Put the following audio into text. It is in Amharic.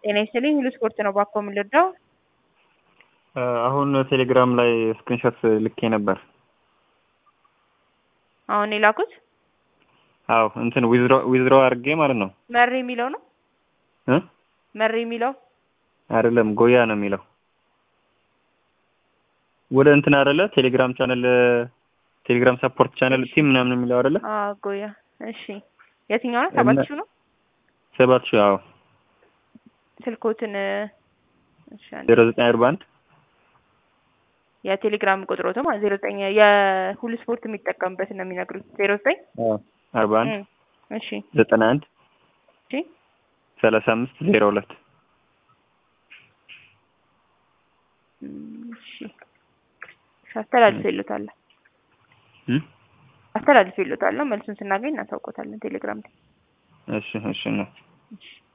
ጤና ይስጥልኝ ሁሉ ስፖርት ነው ባኮ የምንረዳው አሁን ቴሌግራም ላይ ስክሪንሾት ልኬ ነበር። አሁን የላኩት አዎ እንትን ዊዝድሮ አድርጌ ማለት ነው መሪ የሚለው ነው እ መሪ የሚለው አይደለም ጎያ ነው የሚለው ወደ እንትን አይደለ ቴሌግራም ቻነል ቴሌግራም ሰፖርት ቻነል ቲም ምናምን የሚለው አይደለ አዎ ጎያ እሺ የትኛው ነው ሰባት ሺህ ነው ሰባት ሺህ አዎ ስልኮትን እሺ አንዴ ዜሮ ዘጠኝ አርባ አንድ የቴሌግራም ቁጥሮት ማለት ዜሮ ዘጠኝ የሁሉ ስፖርት የሚጠቀምበት ነው የሚነግሩት ዜሮ ዘጠኝ አርባ አንድ እሺ ዘጠና አንድ እሺ ሰላሳ አምስት ዜሮ ሁለት እሺ አስተላልፍ ይሉታል አስተላልፍ ይሉታል መልሱን ስናገኝ እናሳውቆታለን ቴሌግራም ላይ እሺ እሺ ነው እሺ